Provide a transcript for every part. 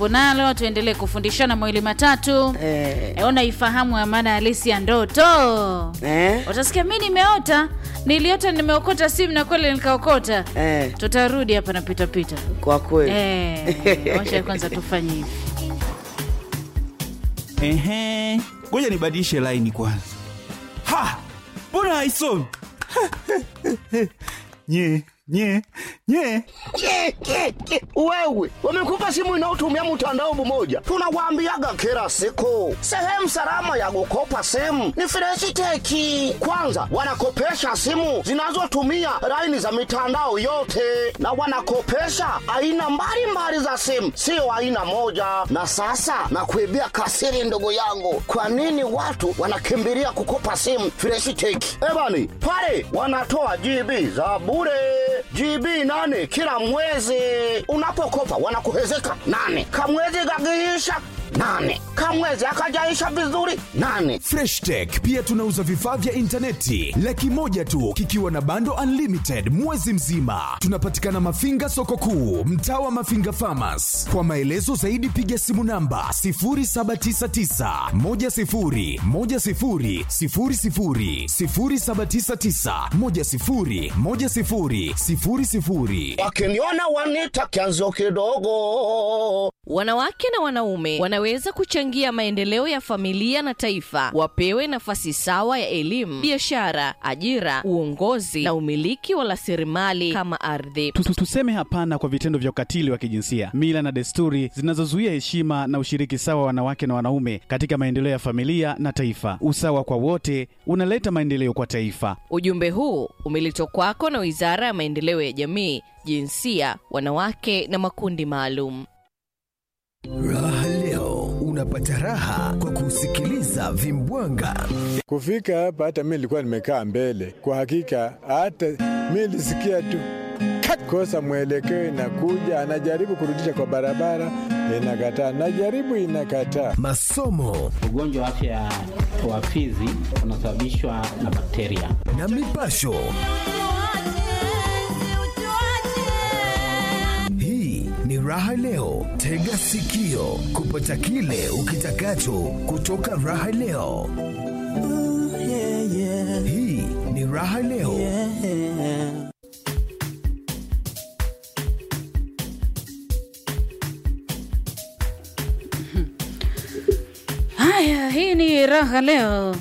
tupo nalo, tuendelee kufundishana mawili matatu. Eh, E, ona ifahamu ya maana halisi ya ndoto. eh, Utasikia mi nimeota, niliota nimeokota simu na kweli nikaokota. eh, Tutarudi hapa na pita pita. kwa kweli Eh, wacha kwanza tufanye hivi. Ehe, ngoja nibadilishe laini kwanza. Ha, mbona haisomi? nye nye nye Ke, ke, ke. Wewe wamekupa simu inayotumia mtandao mmoja, tunawaambiaga kila siku, sehemu salama ya kukopa simu ni Freshiteki. Kwanza wanakopesha simu zinazotumia laini za mitandao yote, na wanakopesha aina mbalimbali za simu, sio aina moja. Na sasa nakuibia kasiri, ndugu yangu, kwa nini watu wanakimbilia kukopa simu Freshiteki? Ebani pale wanatoa GB za bure GB nane kila mwezi. Unapokopa wanakuhezeka nane, kamwezi kakiisha nane, kamwezi akajaisha vizuri nane. Fresh Tech pia tunauza vifaa vya intaneti laki moja tu kikiwa na bando unlimited mwezi mzima. Tunapatikana Mafinga soko kuu, mtaa wa Mafinga Farmers. Kwa maelezo zaidi piga simu namba 0799 10 10 00 0799 10 10 00. Wakiniona wanita kianzo kidogo. Wanawake na wanaume wanaweza kuchangia maendeleo ya familia na taifa. Wapewe nafasi sawa ya elimu, biashara, ajira, uongozi na umiliki wa rasilimali kama ardhi. Tu- tu- Tuseme hapana kwa vitendo vya ukatili wa kijinsia, mila na desturi zinazozuia heshima na ushiriki sawa wa wanawake na wanaume katika maendeleo ya familia na taifa. Usawa kwa wote unaleta maendeleo kwa taifa. Ujumbe huu umeletwa kwako na Wizara ya Maendeleo ya Jamii, Jinsia, Wanawake na Makundi Maalum. Raha leo unapata raha kwa kusikiliza Vimbwanga. Kufika hapa hata mi nilikuwa nimekaa mbele. Kwa hakika hata mi nilisikia tu kak, kosa mwelekeo, inakuja anajaribu kurudisha kwa barabara, inakataa, najaribu inakataa. Masomo Ugonjwa wa afya ya wa fizi unasababishwa na bakteria. na mipasho. Hii ni Raha Leo. Tega sikio kupata kile ukitakacho kutoka Raha Leo. Hii ni Raha Leo. Haya, hii ni raha leo.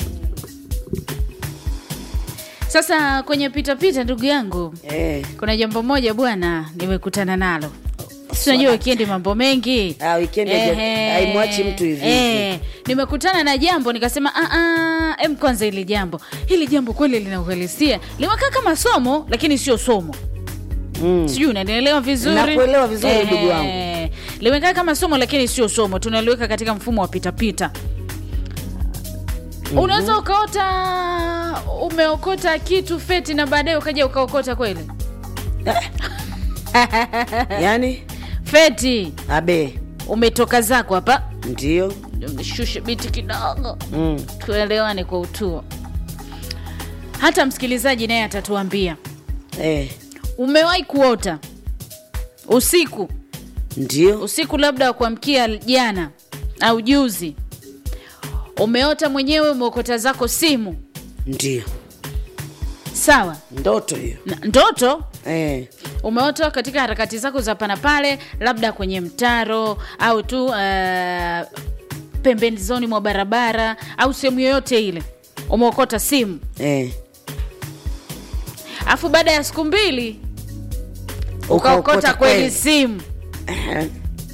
Sasa kwenye pitapita, ndugu yangu, eh. kuna jambo moja bwana nimekutana nalo. Si unajua wikendi mambo mengi Ah, wikendi haija- Ehe. haimwachi mtu hivi Eh, nimekutana na jambo nikasema, "Ah, ah, em, kwanza hili jambo hili jambo kweli lina uhalisia, limekaa kama somo lakini sio somo Mm. sijui unanielewa vizuri Nakuelewa vizuri, Ehe. ndugu wangu. limekaa kama somo lakini sio somo tunaliweka katika mfumo wa pitapita unaweza ukaota umeokota kitu feti na baadaye ukaja ukaokota kweli Yaani feti abe umetoka zako hapa ndio shushe biti kidogo mm. tuelewane kwa utuo hata msikilizaji naye atatuambia eh. umewahi kuota usiku ndio usiku labda wa kuamkia jana au juzi umeota mwenyewe umeokota zako simu ndio sawa ndoto hiyo Na, ndoto eh. umeota katika harakati zako za pana pale labda kwenye mtaro au tu uh, pembezoni mwa barabara au sehemu yoyote ile umeokota simu Eh. alafu baada ya siku mbili Ukaokota ukaokota kweli kweli. simu Eh.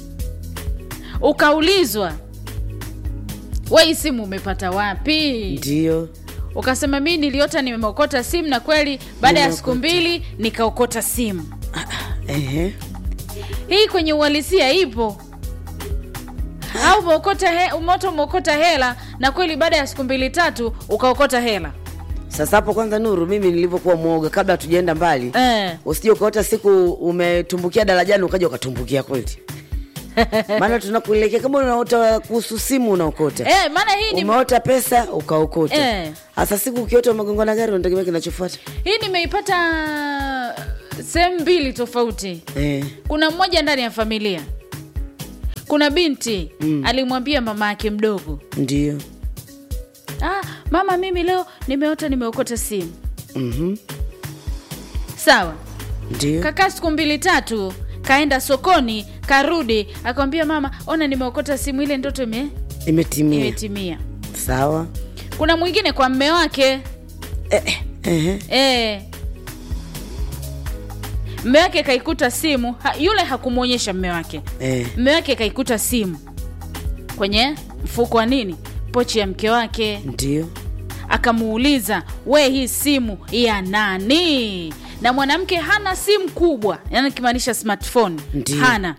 ukaulizwa we hii simu umepata wapi ndio ukasema mi niliota nimeokota simu na kweli baada ya siku Nimeokota. mbili nikaokota simu Ehe. hii kwenye uhalisia ipo au umeokota he, umeota umeokota hela na kweli baada ya siku mbili tatu ukaokota hela sasa hapo kwanza nuru mimi nilivyokuwa mwoga kabla hatujaenda mbali eh. usije ukaota siku umetumbukia darajani ukaja ukatumbukia kweli maana tunakuelekea kama unaota kuhusu simu unaokota Eh, maana hii ni umeota pesa ukaokota Eh. hasa siku ukiota umegongwa na gari unategemea kinachofuata hii nimeipata sehemu mbili tofauti eh. kuna mmoja ndani ya familia kuna binti mm. alimwambia mama yake mdogo ndio ah, mama mimi leo nimeota nimeokota simu Mhm. sawa ndio kakaa siku mbili tatu kaenda sokoni karudi akamwambia mama ona nimeokota simu ile ndoto ime, imetimia imetimia sawa kuna mwingine kwa mme wake Ehe. e. mme wake kaikuta simu ha, yule hakumwonyesha mme wake Eh. mme wake kaikuta simu kwenye mfuko wa nini pochi ya mke wake ndio akamuuliza we hii simu ya nani na mwanamke hana simu kubwa yani kimaanisha smartphone Ndiyo. hana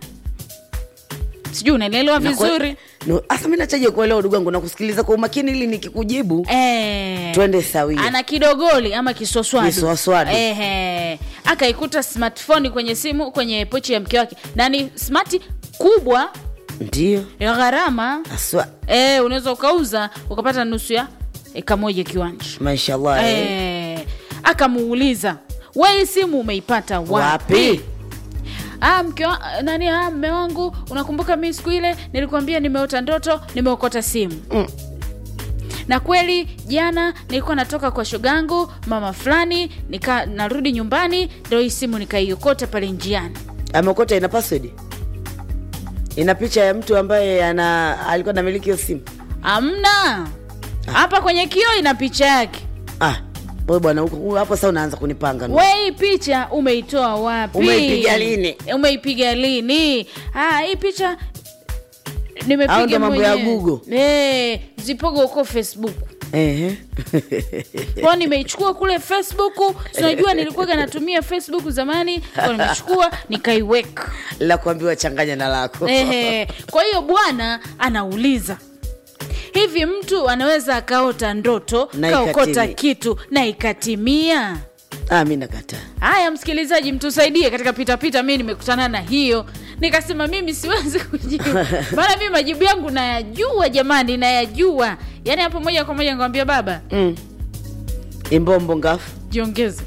sijui unaelewa Na kwa- vizuri no, asa mi nachaje kuelewa ndugu yangu nakusikiliza kwa umakini ili nikikujibu Eh, twende sawia ana kidogoli ama kiswaswadu Kiswaswadu. Ehe. akaikuta smartphone kwenye simu kwenye pochi ya mke wake na ni smart kubwa ndio ya gharama aswa e, unaweza ukauza ukapata nusu ya eka moja kiwanja mashallah eh. e, akamuuliza we hii simu umeipata wapi, wapi Ah, mke wa, nani ah, mme wangu unakumbuka mi siku ile nilikuambia nimeota ndoto nimeokota simu Mm. na kweli jana nilikuwa natoka kwa shogangu mama fulani nika narudi nyumbani ndo hii simu nikaiokota pale njiani ameokota ina password ina picha ya mtu ambaye ana alikuwa namiliki hiyo simu amna hapa kwenye kio ina picha yake ah wewe bwana huko huko hapo sasa unaanza kunipanga we hii picha umeitoa wapi Umeipiga lini? umeipiga lini ah, hii picha Au nimepiga ndo mambo ya mwenyewe. Google? Eh, zipogo huko facebook Ehe. kwao nimeichukua kule facebook sinajua nilikuwaga natumia facebook zamani kwa nimechukua nikaiweka la kuambiwa changanya na lako Ehe. kwa hiyo bwana anauliza hivi mtu anaweza akaota ndoto Na kaokota ikatimia. kitu na ikatimia ah, mi nakataa haya msikilizaji mtusaidie katika pitapita mi nimekutana na hiyo nikasema mimi siwezi kujibu maana mi majibu yangu nayajua jamani nayajua yaani hapo moja kwa moja nikamwambia baba mm. imbombo ngafu jiongeze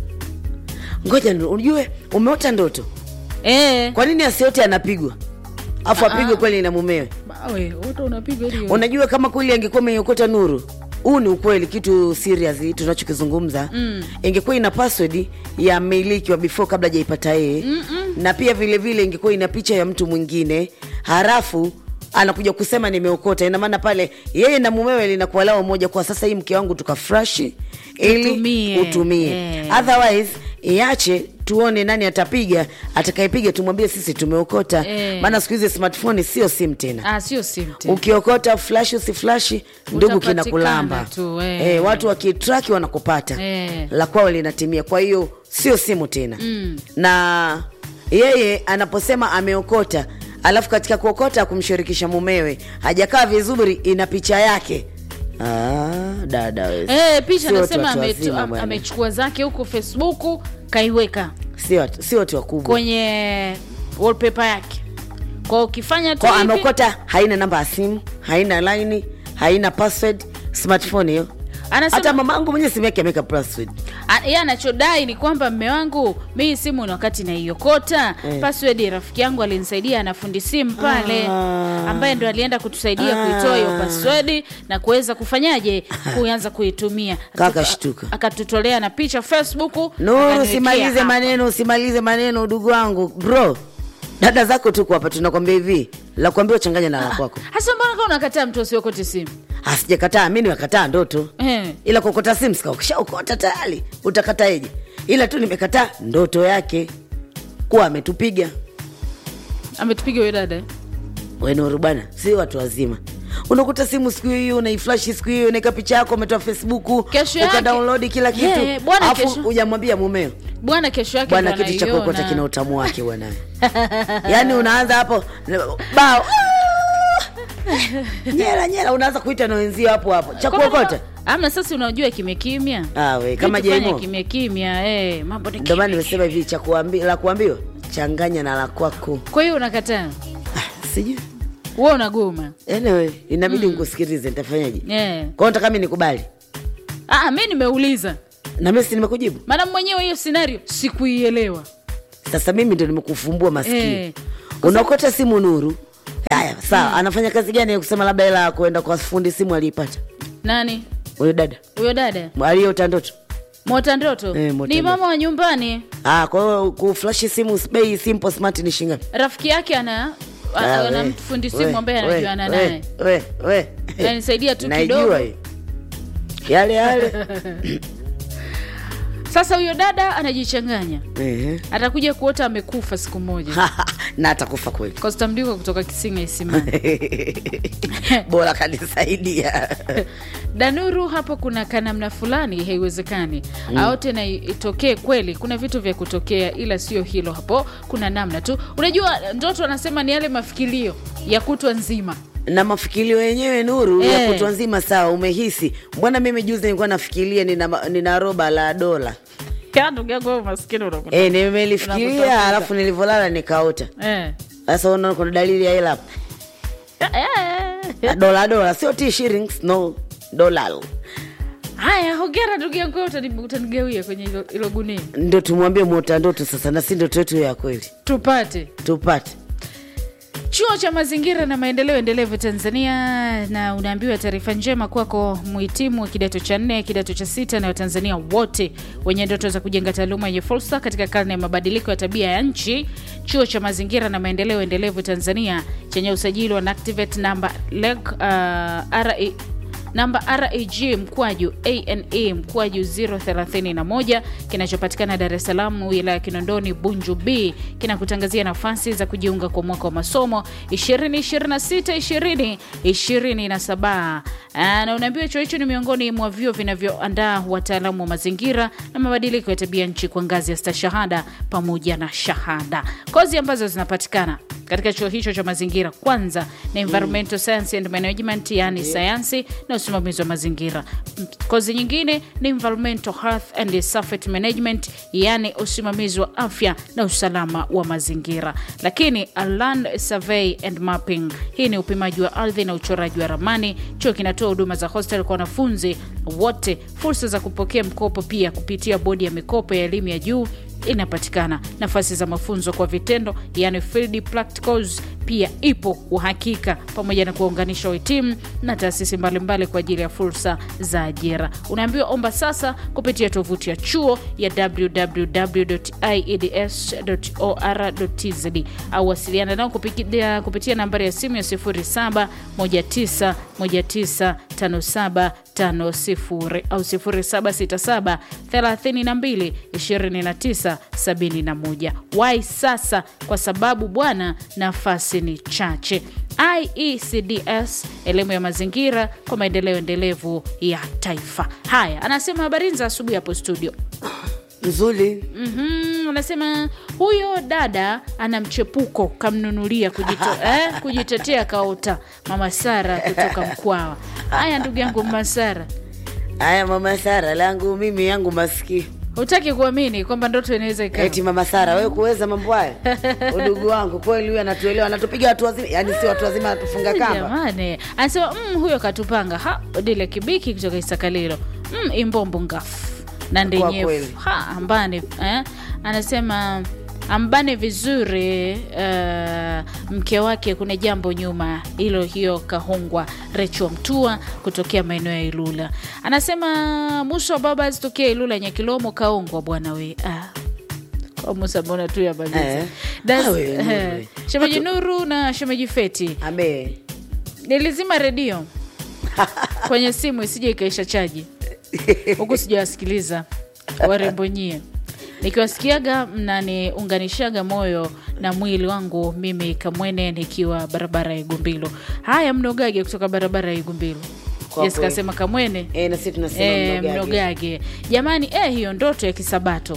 ngoja ni- ujue umeota ndoto e, kwa nini asiote anapigwa afu Ah, apigwe ah. kweli na mumewe bawe wote unapiga hiyo unajua kama kweli angekuwa ameiokota nuru huu ni ukweli kitu serious tunachokizungumza mm. ingekuwa ina password ya mmiliki wa before kabla hajaipata yeye na pia vile vile ingekuwa ina picha ya mtu mwingine harafu anakuja kusema nimeokota ina maana pale yeye na mumewe linakuwa lao moja kwa sasa hii mke wangu tukafreshi ili Utumie. utumie Eh. otherwise iache tuone nani atapiga atakayepiga tumwambie sisi tumeokota Eh. maana siku hizi smartphone sio sim tena ah, sio simu tena. ukiokota flash usiflashi ndugu Utapatikana kinakulamba tu, eh. eh, watu wakitraki wanakupata Eh. la kwao linatimia kwa hiyo sio simu tena mm. na yeye anaposema ameokota alafu katika kuokota kumshirikisha mumewe hajakaa vizuri ina picha yake ah, dada we. Eh, picha Sio anasema watu ametu- wazima am- bwana. amechukua zake huko facebook kaiweka Sio watu- sio watu wakubwa kwenye wallpaper yake kwa ukifanya tu kwa hivi, ameokota haina namba ya simu haina laini haina password smartphone hiyo Anasema- hata mamangu mwenyewe simu yake ameweka password A- yeye anachodai ni kwamba mme wangu mi simu ni wakati naiokota Eh. password rafiki yangu alinisaidia na fundi simu pale Ah. ambaye ndo alienda kutusaidia kuitoa hiyo password na kuweza kufanyaje kuanza kuitumia Kaka Tuka- shtuka. akatutolea na picha facebook no akaniwekea usimalize hapa. maneno usimalize maneno udugu wangu bro dada zako tuko hapa tunakwambia hivi la kuambia uchanganya na la kwako hasa mbona kama unakataa mtu asiokote simu asijakataa mi nimekataa ndoto Eh. ila kuokota simu sikakishaokota tayari utakataeje ila tu nimekataa ndoto yake kuwa ametupiga ametupiga huyo dada eh? wenuru bwana si watu wazima unakuta simu siku hiyo unaiflashi siku hiyo unaeka picha yako umetoa facebook Kesho yake- ukadownload kila kitu Yeah, bwana, Alafu kesho- hujamwambia mumeo bwana kesho yake bwana ndo kitu cha kuokota anaiona. kina utamu wake bwana yaani unaanza hapo bao nyela nyela unaanza kuita na wenzio hapo hapo cha Kwamba kuokota kama- amna sasa unajua kimya kimya Ah, we, kama Vitu fanya Jemo. kimya kimya eh, mambo ni ndio maana kimya. nimesema hivi cha kuambi, la kuambiwa changanya na la kwako kwa hiyo unakataa sijui wewe unagoma anyway inabidi nikusikilize nitafanyaje eh. kwao nataka mi nikubali ah, mi nimeuliza na mimi si nimekujibu maana mwenyewe hiyo scenario sikuielewa sasa mimi ndo nimekufumbua masikio Eh. unaokota simu nuru haya sawa anafanya kazi gani ya kusema labda hela ya kuenda kwa fundi simu aliipata nani huyo dada huyo dada aliyeota ndoto mota ndoto Eh, Mota ni Ndoto. mama wa nyumbani ah, kwa hiyo kuflashi simu bei simple smart ni shingapi rafiki yake ana Ah, ana we, fundi we, simu ambaye we, anajuana we, naye we, we. anisaidia tu Naijua kidogo hii. yale yale sasa huyo dada anajichanganya Ehe. atakuja kuota amekufa siku moja na atakufa kweli kostamdiko kutoka kisinga isimani bora kanisaidia danuru hapo kuna kanamna fulani haiwezekani mm. aote na itokee kweli kuna vitu vya kutokea ila sio hilo hapo kuna namna tu unajua ndoto anasema ni yale mafikilio ya kutwa nzima na mafikilio yenyewe nuru ya Eh. kutwa nzima sawa umehisi mbona mimi juzi nilikuwa nafikiria nina, ma- nina roba la dola ndugu yangu wewe maskini unakuta- e, nimelifikiria Unakutafuta. alafu nilivyolala nikaota Eh. sasa unaona kuna dalili ya hela hapo Eh. dola dola sio t shillings no dola haya hongera ndugu yangu wewe utani- utanigawia kwenye hilo- hilo gunia ndo tumwambie mota ndoto sasa na si ndoto yetu ya kweli tupate tupate chuo cha mazingira na maendeleo endelevu tanzania na unaambiwa taarifa njema kwako mhitimu wa kidato cha nne kidato cha sita na watanzania wote wenye ndoto za kujenga taaluma yenye fursa katika karne ya mabadiliko ya tabia ya nchi chuo cha mazingira na maendeleo endelevu tanzania chenye usajili wa NACTIVATE namba leg, uh, RE namba rag mkwaju ane mkwaju 031 kinachopatikana dar es salaam wilaya ya kinondoni bunju b kinakutangazia nafasi za kujiunga kwa mwaka wa masomo 2026 2027 na unaambiwa chuo hicho ni miongoni mwa vyuo vinavyoandaa wataalamu wa mazingira na mabadiliko ya tabia nchi kwa ngazi ya stashahada pamoja na shahada kozi ambazo zinapatikana katika chuo hicho cha mazingira kwanza na environmental science and management yani sayansi na usimamizi wa mazingira M- kozi nyingine ni environmental health and safety management yani usimamizi wa afya na usalama wa mazingira lakini a land survey and mapping hii ni upimaji wa ardhi na uchoraji wa ramani chuo kinatoa huduma za hostel kwa wanafunzi wote fursa za kupokea mkopo pia kupitia bodi ya mikopo ya elimu ya juu inapatikana nafasi za mafunzo kwa vitendo yani field practicals pia ipo uhakika pamoja na kuwaunganisha wahitimu na taasisi mbalimbali kwa ajili ya fursa za ajira unaambiwa omba sasa kupitia tovuti ya chuo ya www.ieds.or.tz au wasiliana nao kupitia, kupitia nambari ya simu ya 0719195750 au 0767 32 29 71 wai sasa kwa sababu bwana nafasi ni chache iecds elimu ya mazingira kwa maendeleo endelevu ya taifa haya anasema habari za asubuhi hapo studio nzuri mm-hmm, anasema huyo dada ana mchepuko kamnunulia kujito, eh, kujitetea kaota mama sara kutoka mkwawa haya ndugu yangu mama sara haya mama sara langu mimi yangu masikio hutaki kuamini kwamba ndoto inaweza ikawa eti mama sara wewe kuweza mambo haya udugu wangu kweli huyu anatuelewa anatupiga watu wazima yani si watu wazima anatufunga kamba jamani anasema mm, huyo katupanga ha odile kibiki kutoka isakalilo mm, imbombo ngafu na kweli. ndenyefu ha ambane eh? anasema ambane vizuri uh, mke wake kuna jambo nyuma hilo hiyo kahongwa recho mtua kutokea maeneo ya ilula anasema muso wa baba azitokea ilula nyakilomo kaongwa bwana we ah. Kwa musa mbona tu ya Eh. Das- Ah, we, Nuru, eh, we. shemeji nuru na shemeji feti abe nilizima redio kwenye simu isije ikaisha chaji huku sijawasikiliza warembo nyie nikiwasikiaga mnaniunganishaga moyo na mwili wangu mimi kamwene nikiwa barabara ya igumbilo haya mnogage kutoka barabara ya igumbilo Kwa yes kweli. kasema kamwene e, na sisi tunasema e, mnogage. mnogage jamani eh, hiyo ndoto ya kisabato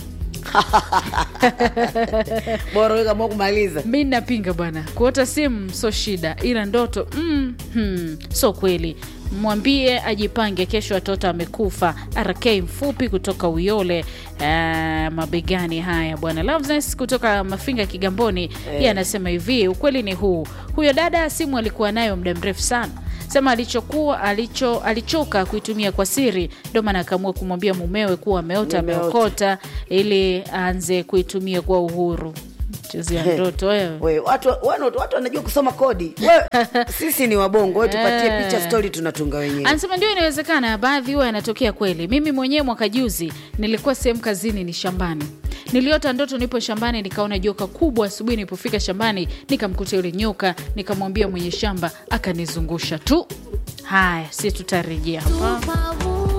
bora wewe kama kumaliza mi napinga bwana kuota simu so shida ila ndoto mm, hmm, so kweli mwambie ajipange kesho watoto amekufa rk mfupi kutoka uyole uh, mabegani haya bwana Loveness kutoka mafinga kigamboni yeye anasema hivi ukweli ni huu huyo dada simu alikuwa nayo muda mrefu sana sema alichokuwa alicho alichoka kuitumia kwa siri ndio maana akaamua kumwambia mumewe kuwa ameota Nimeota. ameokota ili aanze kuitumia kwa uhuru chezea ndoto wewe We, watu, watu, watu wanajua kusoma kodi we, sisi ni wabongo we tupatie Eh. picha stori tunatunga wenyewe anasema ndio inawezekana baadhi huwa yanatokea kweli mimi mwenyewe mwaka juzi nilikuwa sehemu kazini ni shambani niliota ndoto nipo shambani nikaona joka kubwa asubuhi nilipofika shambani nikamkuta yule nyoka nikamwambia mwenye shamba akanizungusha tu haya si tutarejea hapa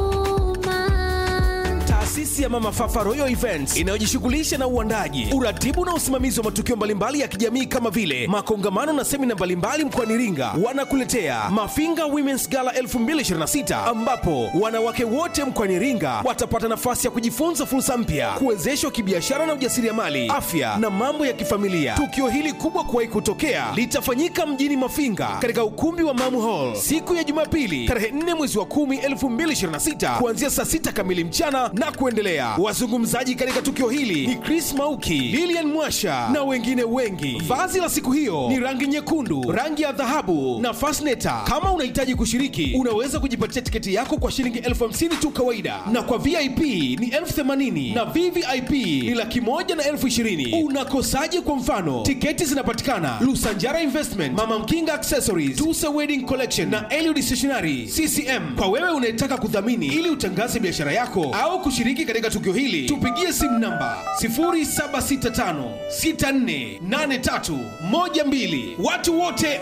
Taasisi ya Mama Fafa Royal Events inayojishughulisha na uandaji, uratibu na usimamizi wa matukio mbalimbali ya kijamii kama vile makongamano na semina mbalimbali mkoani Iringa, wanakuletea Mafinga Women's Gala 2026 ambapo wanawake wote mkoani Iringa watapata nafasi ya kujifunza fursa mpya, kuwezeshwa kibiashara na ujasiriamali, afya na mambo ya kifamilia. Tukio hili kubwa kuwahi kutokea litafanyika mjini Mafinga katika ukumbi wa Mamu Hall siku ya Jumapili tarehe 4 mwezi wa 10 2026 kuanzia saa 6 kamili mchana na kuendelea. Wazungumzaji katika tukio hili ni Chris Mauki, Lilian Mwasha na wengine wengi. Vazi la siku hiyo ni rangi nyekundu, rangi ya dhahabu na fasneta. Kama unahitaji kushiriki, unaweza kujipatia tiketi yako kwa shilingi elfu hamsini tu kawaida, na kwa VIP ni elfu themanini na VVIP ni laki moja na elfu ishirini. Unakosaje? Kwa mfano, tiketi zinapatikana Lusanjara Investment, Mama Mkinga Accessories, Tusa Wedding Collection na Eliud Stationery CCM. Kwa wewe unayetaka kudhamini ili utangaze biashara yako au kushiriki katika tukio hili, tupigie simu namba 0765648312. Watu wote